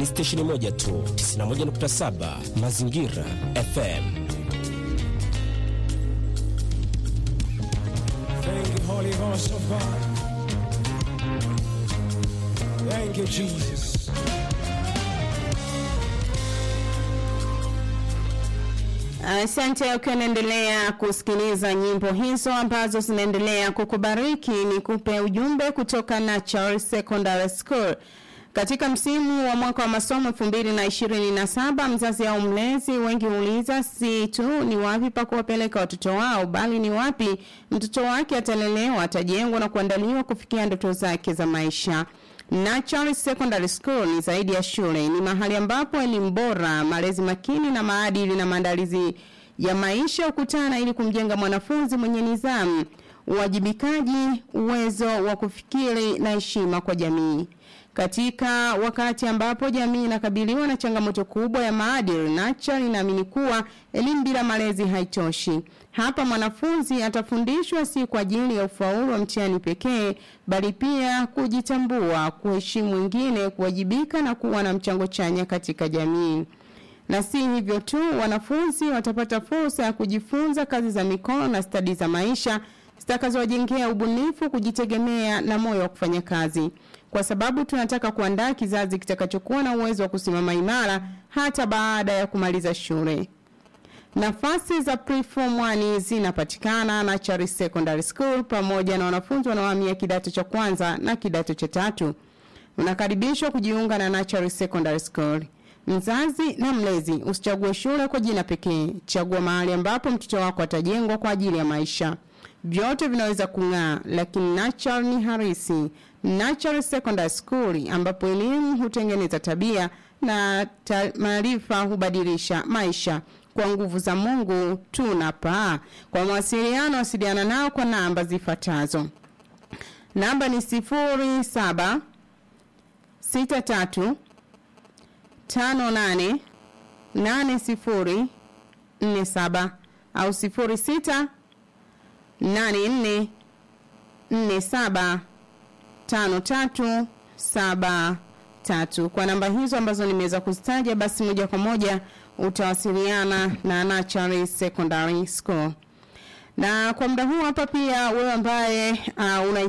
ni stesheni moja tu, 91.7 Mazingira FM. Thank you, Holy Ghost of God. Thank you, Jesus. Asante ukiwa unaendelea kusikiliza nyimbo hizo ambazo zinaendelea kukubariki. Ni kupe ujumbe kutoka Natural Secondary School. Katika msimu wa mwaka wa masomo 2027 mzazi au mlezi wengi huuliza si tu ni wapi pa kuwapeleka watoto wao bali ni wapi mtoto wake atalelewa, atajengwa na kuandaliwa kufikia ndoto zake za maisha. Natural Secondary School ni zaidi ya shule, ni mahali ambapo elimu bora, malezi makini na maadili na maandalizi ya maisha hukutana ili kumjenga mwanafunzi mwenye nidhamu, uwajibikaji, uwezo wa kufikiri na heshima kwa jamii. Katika wakati ambapo jamii inakabiliwa na changamoto kubwa ya maadili, Natural inaamini kuwa elimu bila malezi haitoshi. Hapa mwanafunzi atafundishwa si kwa ajili ya ufaulu wa mtihani pekee, bali pia kujitambua, kuheshimu wengine, kuwajibika na kuwa na mchango chanya katika jamii. Na si hivyo tu, wanafunzi watapata fursa ya kujifunza kazi za mikono na stadi za maisha zitakazowajengea ubunifu, kujitegemea na moyo wa kufanya kazi. Kwa sababu tunataka kuandaa kizazi kitakachokuwa na uwezo wa kusimama imara hata baada ya kumaliza shule. Nafasi za preform 1 zinapatikana na Chari Secondary School pamoja na wanafunzi wanaohamia kidato cha kwanza na kidato cha tatu. Unakaribishwa kujiunga na Natural Secondary School. Mzazi na mlezi usichague shule kwa jina pekee, chagua mahali ambapo mtoto wako atajengwa kwa ajili ya maisha. Vyote vinaweza kung'aa, lakini Natural ni harisi. Natural Secondary School ambapo elimu hutengeneza tabia na ta maarifa hubadilisha maisha. Kwa nguvu za Mungu tunapaa. Kwa mawasiliano, wasiliana nao kwa namba zifuatazo. Namba ni sifuri saba sita tatu tano nane nane sifuri nne saba au sifuri sita nane nne nne saba tano tatu saba tatu. Kwa namba hizo ambazo nimeweza kuzitaja, basi moja kwa moja utawasiliana na Natural Secondary School. Na kwa muda huu hapa pia wewe ambaye uh, una